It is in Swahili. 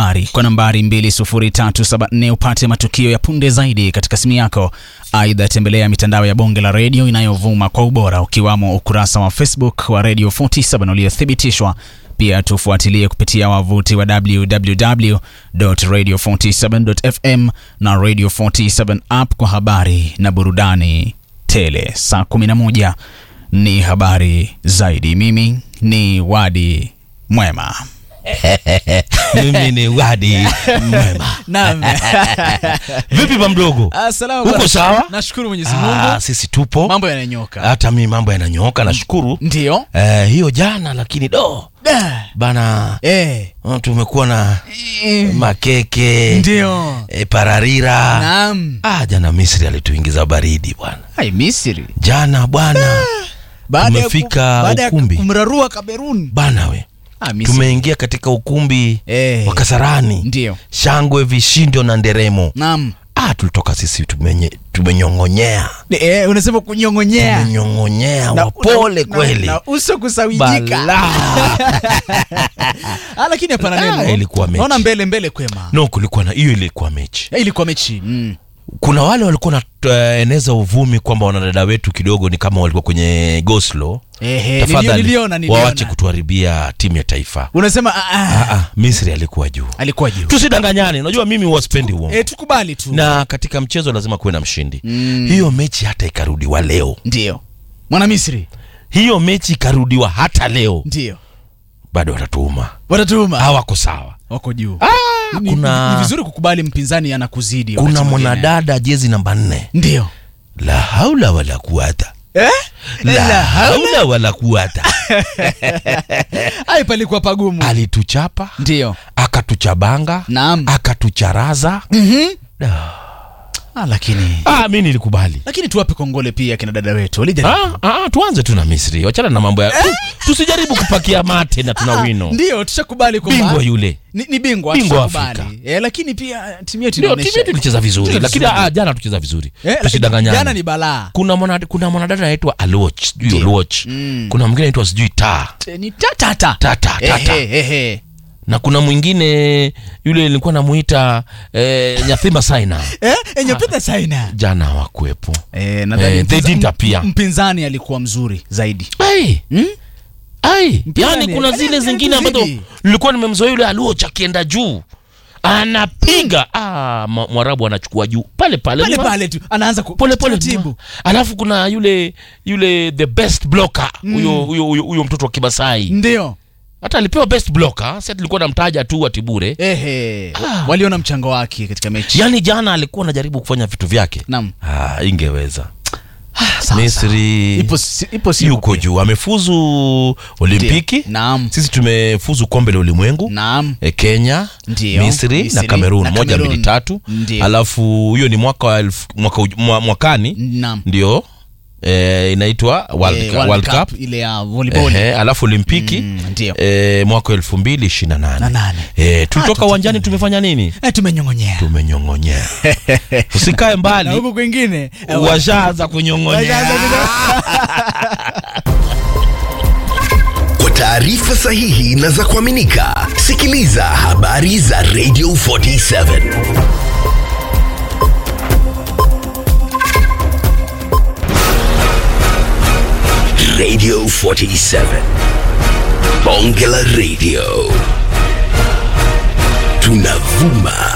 habari kwa nambari 20374 upate matukio ya punde zaidi katika simu yako. Aidha, tembelea mitandao ya bonge la redio inayovuma kwa ubora ukiwamo ukurasa wa Facebook wa Radio 47 uliothibitishwa. Pia tufuatilie kupitia wavuti wa www.radio47.fm na Radio 47 app kwa habari na burudani tele. Saa 11 ni habari zaidi. Mimi ni Wadi Mwema. mimi ni wadi mwema Naam. vipi ba mdogo Assalamu Uko alaikum. sawa? Nashukuru Mwenyezi Ah, Mungu. sisi tupo Mambo yananyoka. hata mi mambo yananyooka nashukuru Ndio. eh, hiyo jana lakini do Da. bana Eh. oh, tumekuwa na Eh. makeke Ndio. eh, pararira Naam. ah, jana misri alituingiza baridi bwana Hai Misri. jana bwana Baada ya ku- Tumefika baada ya ukumbi. kumrarua Kamerun. bana we Ah, Misri. tumeingia katika ukumbi Eh. wa kasarani Ndio. shangwe vishindo na nderemo Naam. ah, tulitoka sisi tumenye, tumenyong'onyea Eh, unasema kunyongonyea. tumenyong'onyea Na- wapole na- kweli Na, na uso kusawijika. Balaa. ah, lakini hapana Ah, neno. ilikuwa mechi. Naona mbele mbele kwema. no kulikuwa na hiyo ilikuwa mechi Eh, Ilikuwa mechi. Mm. kuna wale walikuwa wanaeneza uvumi kwamba wanadada wetu kidogo ni kama walikuwa kwenye goslo Ehe, tafadhali nilio- niliona niliona. wawache kutuharibia timu ya taifa Unasema ah, ah, ah, ah, misri alikuwa juu alikuwa juu. tusidanganyane unajua mimi waspendi uongo Eh, tukubali tu. na katika mchezo lazima kuwe na mshindi Mm. hiyo mechi hata ikarudiwa leo Ndio. Mwana Misri. hiyo mechi ikarudiwa hata leo Ndio. bado watatuuma Watatuma. hawako sawa Wako juu. ah, Ni- kuna ni vizuri kukubali mpinzani anakuzidi. wakati kuna mwingine. mwanadada jezi namba nne Ndio. la haula wala kuwata Eh? la haula wala kuwata Ai palikuwa pagumu. alituchapa Ndio. akatuchabanga Naam. akatucharaza Mhm. Ah. Ah, lakini ah, mi nilikubali lakini tuwape kongole pia kina dada wetu. Walijaribu. ah, ah, tuanze tu na misri wachana na mambo ya tu, tusijaribu kupakia mate na tuna wino Ndio, tushakubali kwamba bingwa yule ni, ni bingwa Bingwa tushakubali. Afrika. Eh, lakini pia timu yetu ndio inaonyesha timu yetu ilicheza vizuri Tucheza lakini vizuri. ah, jana tucheza vizuri Eh, lakini tusidanganyane Jana ni balaa. kuna mwana, kuna mwanadada anaitwa aloch sijui Ndio. aloch Mm. kuna mwingine anaitwa sijui ta Eh, Ni tatata. tata tata Ehe, ehe. na kuna mwingine yule nilikuwa namuita eh, nyathima saina Eh, enye pita saina. jana hawakuwepo Eh, nadhani Eh, they mpinza- didn't appear. mpinzani alikuwa mzuri zaidi. ai Hmm? ai Mpinzani, yani kuna yani- zile yani zingine ambazo tuzidi. nilikuwa nimemzoea yule aloch akienda juu anapiga ah, ma- mwarabu anachukua juu pale pale Pale mwa- pale tu anaanza ku- pole pole taratibu. mwa. alafu kuna yule yule the best blocker huyo huyo huyo huyo mtoto wa kimasai Ndio. hata alipewa best blocker si tulikuwa namtaja tu ati bure Ehe. Waliona mchango wake katika mechi. yaani jana alikuwa anajaribu kufanya vitu vyake Naam. ah, ingeweza Sawa, misri Ipo si- ipo siku yuko pia. juu amefuzu olimpiki Ndio. Naam. sisi tumefuzu kombe la ulimwengu Naam. e, kenya Ndio. misri, Misri na cameroon na moja Cameroon. mbili tatu Ndio. alafu hiyo ni mwaka wa elfu- mwaka, uj- mwa, mwakani Naam. ndio e, inaitwa world, Eh, Cup- World world Cup, cup ile ya volleyball. Ehe, alafu olimpiki Mm, ndio. e, mwaka wa elfu mbili ishirini na Na nane nane. e, tulitoka Ah, uwanjani tumefanya nini Eh, tumenyong'onyea. tumenyong'onyea usikae Na mbali huko kwingine eh, washaanza kunyong'onyea washaanza kunyong'onyea. Kwa taarifa sahihi na za kuaminika, sikiliza habari za Radio 47 Radio 47 Bonge la Radio tunavuma